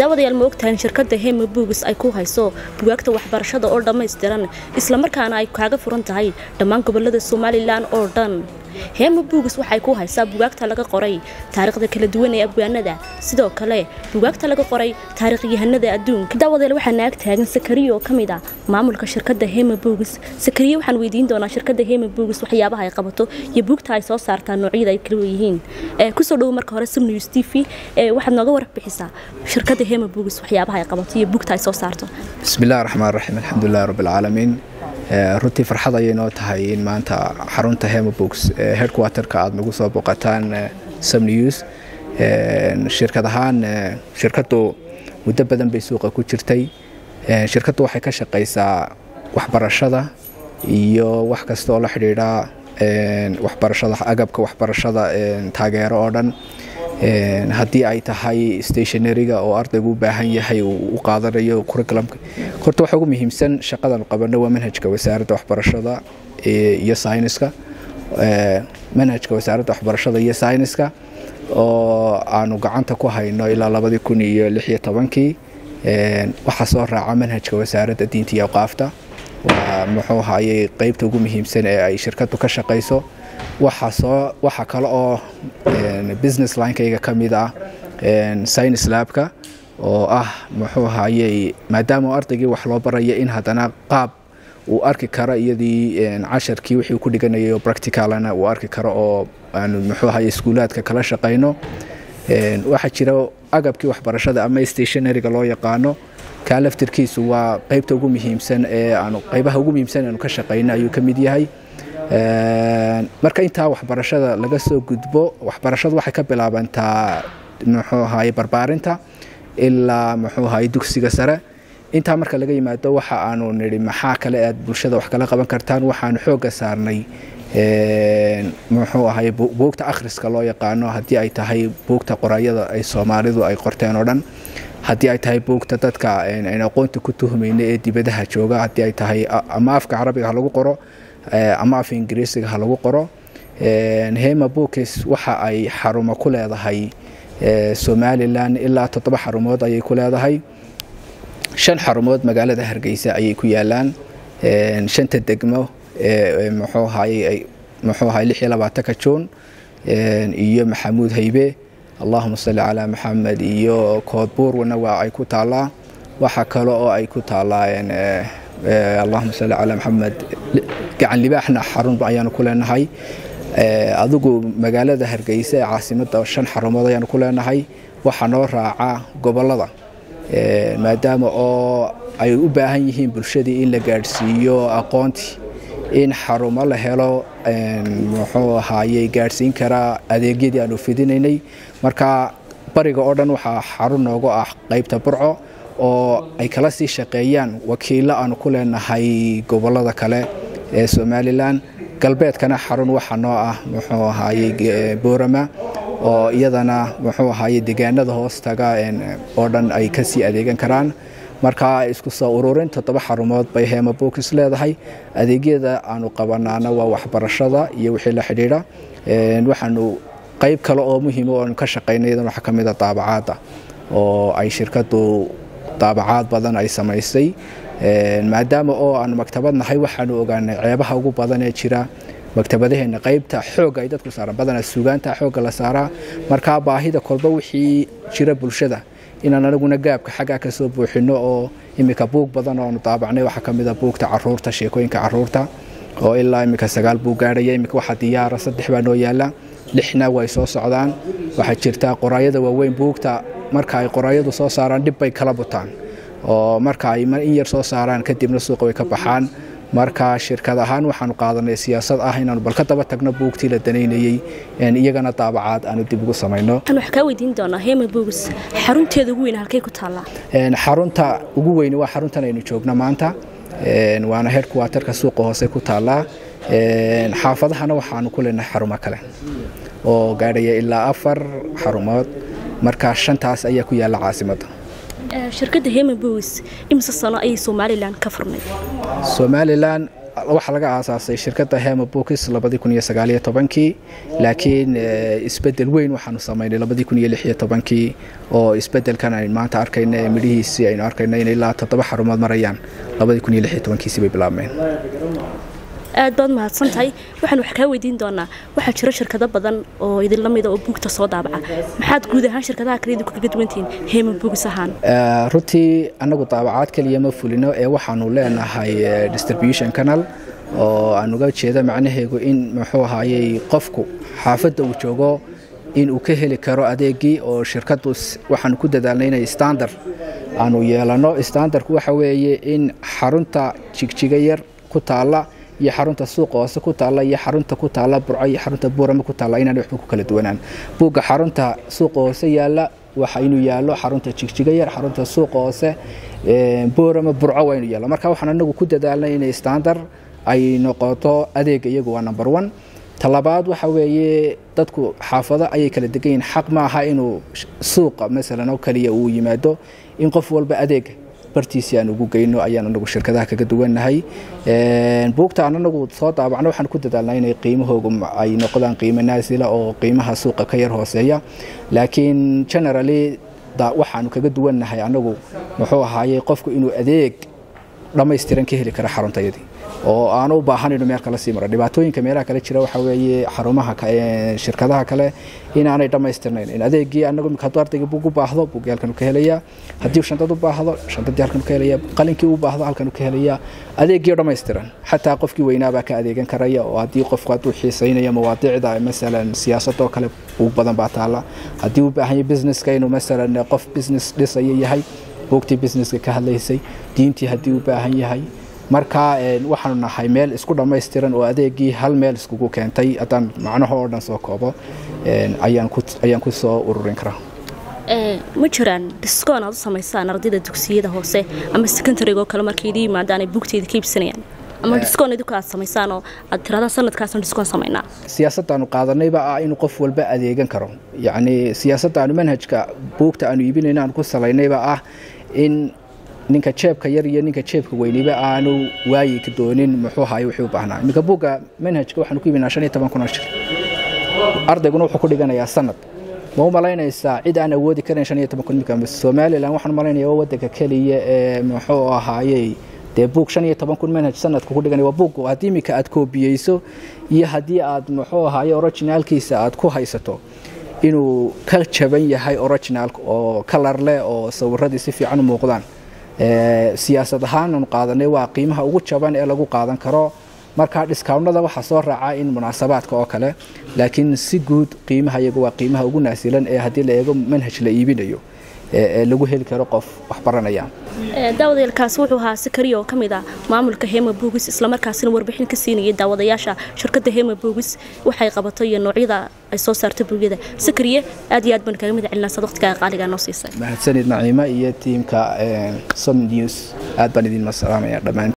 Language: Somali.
daawadayaal ma ogtahay in shirkadda hema buugis ay ku hayso bugaagta waxbarashada oo dhammaystiran islamarkaana ay kaaga furan tahay dhammaan gobolada somalilan oo dhan hema buugis waxay ku haysaa bugaagta laga qoray taariikhda kala duwan ee abwaanada sidoo kale bugaagta laga qoray taariikhyahanada adduunka daawadayaal waxaa naag taagan sakariya oo ka mid ah maamulka shirkadda hema buugis sakariya waxaan weydiin doonaa shirkadda hema buugis waxyaabaha ay qabato iyo buugta ay soo saartaan noocyada ay kala yihiin kusoo dhowo marka hore sum news t v waxaad nooga warbixisaa shirkadda hema buugis waxyaabaha ay qabato iyo buugta ay soo saarto bismillahi raxmaan raxiim alxamdulilahi rabbilcaalamiin runtii farxad ayay noo tahay in maanta xarunta hemabooks headquarterka aada nagu soo boqotaan sam news shirkad ahaan shirkaddu muddo badan bay suuqa ku jirtay shirkaddu waxay ka shaqaysaa waxbarashada iyo wax kasta oo la xidhiidha waxbarashada agabka waxbarashada taageero oo dhan haddii ay tahay stationariga oo ardaygu u baahan yahay uu u qaadanayo curriculumka horta waxa ugu muhiimsan shaqadan qabano waa manhajka wasaaradda waxbarashada iyo sayniska manhajka wasaaradda waxbarashada iyo sayniska oo aanu gacanta ku hayno ilaa labadii kun iyo lix iyo tobankii waxaa soo raaca manhajka wasaaradda diinta iyo awqaafta waa muxuu hayay qeybta ugu muhiimsan ee ay shirkaddu ka shaqayso waxa kale oo business linekayga ka mid ah science labka oo ah muxuu hayey maadaama ardaygii wax loo baraya in haddana qaab uu arki karo iyadii casharkii wixii ku dhiganayay oo practicalana uu arki karo oo aanu muxuu haye iskuulaadka kala shaqayno waxaa jira agabkii waxbarashada ama stationariga loo yaqaano kaa laftirkiisu waa qeybta ugu muhiimsan ee aanu qeybaha ugu muhiimsan aanu ka shaqayno ayuu ka mid yahay marka intaa waxbarashada laga soo gudbo waxbarashadu waxay ka bilaabantaa muxuu ahaye barbaarinta ilaa muxuu ahaye dugsiga sare intaa marka laga yimaado waxa aanu nidhi maxaa kale aad bulshada wax kala qaban kartaan waxaanu xoogga saarnay muxuu ahaye buugta akhriska loo yaqaano haddii ay tahay buugta qoraayada ay soomaalidu ay qorteen oo dhan haddii ay tahay buugta dadka aynu aqoonta ku tuhmayna ee dibadaha jooga haddii ay tahay ama afka carabiga ha lagu qoro ama af ingiriisiga ha lagu qoro hema bookes waxa ay xarumo ku leedahay somalilan ilaa toddoba xarumood ayay ku leedahay shan xarumood magaalada hargeysa ayay ku yaalaan shanta degmo muxuu ahaye muxuu ahaye lix iyo labaatanka juun iyo maxamuud haybe allahuma salli calaa maxamed iyo koodbuurna waa ay ku taallaa waxa kale oo ay ku taallaa allahuma salli calaa maxamed gacan libaaxna xarun ayaanu ku leenahay adigu magaalada hargeysa ee caasimadda shan xarumood ayaanu ku leenahay waxaa noo raaca gobolada maadaama oo ay u baahan yihiin bulshadii in la gaadhsiiyo aqoontii in xarumo la helo muxuu ahaayey gaadhsiin karaa adeegyadii aanu fidinaynay marka bariga oo dhan waxaa xarun noogu ah qeybta burco oo ay kala sii shaqeeyaan wakiillo aanu ku leenahay gobolada kale ee somalilan galbeedkana xarun waxa noo ah muxuu ahaayey boorama oo iyadana muxuu ahaayey deegaanada hoostaga oo dhan ay kasii adeegan karaan marka isku soo ururin toddoba xarumood bay hema bookis leedahay adeegyada aanu qabanaana waa waxbarashada iyo wixii la xidhiidha waxaanu qeyb kale oo muhiima oo aanu ka shaqaynay iyadan waxaa ka mid a daabacaadda oo ay shirkaddu daabacaad badan ay samaysay maadaama oo aanu maktabad nahay waxaanu ogaanay ceebaha ugu badan ee jira maktabadaheena qeybta xoogga ay dadku saaraan badanaa sugaanta xoogga la saaraa markaa baahida kolba wixii jira bulshada inaan anaguna gaabka xaggaa ka soo buuxino oo iminka buug badan oo aanu daabacnay waxaa ka mid a buugta caruurta sheekooyinka caruurta oo ilaa iminka sagaal buu gaadhaya iminka waxaa diyaara saddex baa noo yaala lixna way soo socdaan waxaa jirta qoraayada waaweyn buugta marka ay qoraayadu soo saaraan dhib bay kala butaan oo marka ay in yar soo saaraan kadibna suuqa way ka baxaan marka shirkad ahaan waxaanu qaadanay siyaasad ah inaanu bal ka daba tagno buugtii la danaynayey iyagana daabacaad aanu dib ugu samayno waxaan kaa weydiin doonaa hema buugis xarunteeda ugu weyn halkay ku taallaa xarunta ugu weyni waa xaruntan aynu joogno maanta waana headquarterka suuqa hoose ku taallaa xaafadahana waxaanu ku leenahay xarumo kale oo gaadhaya ilaa afar xarumood marka shantaas ayaa ku yaalla caasimadda shirkadda hema bows imise sano ayay somalilan ka furnay somalilan waxaa laga aasaasay shirkadda hema bookis labadii kun iyo sagaaliyo tobankii laakiin isbedel weyn waxaanu samaynay labadii kun iyo lixiyo tobankii oo isbedelkan aynu maanta arkayna ee midhihiisii aynu arkayna in ilaa toddoba xarumood marayaan labadii kun iyo lixiyo tobankiisii bay bilaabmeen aad baad mahadsan tahay waxaan wax kaa weydiin doonaa waxaa jira shirkado badan oo idinla mida oo buugta soo daabaca maxaad guud ahaan shirkadaha kale idinku kaga duwantihiin heema buugis ahaan runtii annagu daabacaad keliya ma fulino ee waxaanu leenahay distribution canal oo aan uga jeeda macnaheegu in muxuu ahaayey qofku xaafadda uu joogo in uu ka heli karo adeegii oo shirkaddu waxaanu ku dadaalnay inay standard aanu yeelano standardku waxa weeye in xarunta jigjiga yar ku taalla iyo xarunta suuqa hoose ku taalla iyo xarunta ku taalla burco iyo xarunta buurama ku taalla inaan waxba ku kala duwanaan buugga xarunta suuqa hoose yaalla waxa inuu yaallo xarunta jigjiga yar xarunta suuqa hoose buurama burco waa inuu yaallo marka waxaan anagu ku dadaalnay inay standard ay noqoto adeega iyagu waa number one talabaad waxa weeye dadku xaafado ayay kala degan yihiin xaq maaha inuu suuqa masalan oo kaliya uu yimaado in qof walba adeega bartiisii aan ugu geyno ayaan anagu shirkadaha kaga duwannahay buugta aan anagu soo daabacno waxaan ku dadaalnaa inay qiimahoogu ay noqdaan qiimo naasila oo qiimaha suuqa ka yar hooseeya laakiin generally waxaanu kaga duwannahay anagu muxuu ahaayey qofku inuu adeeg dhammaystiran ka heli kara xaruntayadii oo aan u baahanayno meel kala sii maro dhibaatooyinka meelaha kale jira waxaa weeye xarumaha shirkadaha kale inaanay dhammaystirnayn in adeegii anagu imika hadduu ardayga buug u baahdo buuggii halkan ka helaya haddii shantad u baahdo shantadii halkan ka helaya qalinkii u baahdo halkan ka helaya adeegii dhammaystiran xataa qofkii weynaabaa ka adeegan karaya oo haddii qofku hadduu xiisaynayo mawaadiicda masalan siyaasadoo kale buug badan baa taala haddii u baahan yahay businesska inuu masalan qof business dhisaya yahay buugtii businesska ka hadlaysay diintii haddii u baahan yahay marka waxaanu nahay meel isku dhammaystiran oo adeegii hal meel iskugu keentay haddaan macnaho oo dhan soo koobo ayaan ku soo ururin karaa ma jiraan diskoon aad u samaysaan ardayda dugsiyada hoose ama secondarygo kale markay idin yimaadaan ay buugteeda ka iibsanayaan ama diskoon idinku aad samaysaan oo aad tirahdaan sanadkaasaan diskoon samaynaa siyaasaddaanu qaadanayba ah inuu qof walba adeegan karo yacni siyaasaddaanu manhajka buugta aanu iibinayna aan ku salaynayba ah in ninka jeebka yar iyo ninka jeebka weyniba aanu waayi ka doonin muxuu ahaay wixii u baahnaa iminka buugga manhajka waxaanu ku iibinaa shan iyo toban kun oo shil ardayguna wuxuu ku dhiganayaa sanad ma u malaynaysaa cid aan awoodi karan shan iyo toban kun imika somalilan waxaan malaynaya waa wadanka keliya ee muxuu ahaayey dee buug shan iyo toban kun manhaj sanadka ku dhiganaya waa buug haddii iminka aad koobiyeyso iyo haddii aad muxuu ahaaye originaalkiisa aad ku haysato inuu ka jaban yahay originaalka oo kalar leh oo sawiradii si fiican u muuqdaan siyaasad ahaan aanu qaadanay waa qiimaha ugu jaban ee lagu qaadan karo marka dhiskaawnada waxaa soo raaca in munaasabaadka oo kale laakiin si guud qiimaha iyagu waa qiimaha ugu naasilan ee haddii la eego manhaj la iibinayo ee lagu heli karo qof wax baranaya daawadayaalkaasi wuxuu ahaa sikariya oo ka mid ah maamulka hema boogis islamarkaasina warbixin ka siinayay daawadayaasha shirkadda hema boogis waxay qabato iyo noocyada ay soo saarto buugyada sikariye aad iyo aad baan kaga mid celinaa waqtigaa qaaligaa noo siisay mahadsanid naciima iyo tiimka som news aad baan idin masalaamaya dhammaan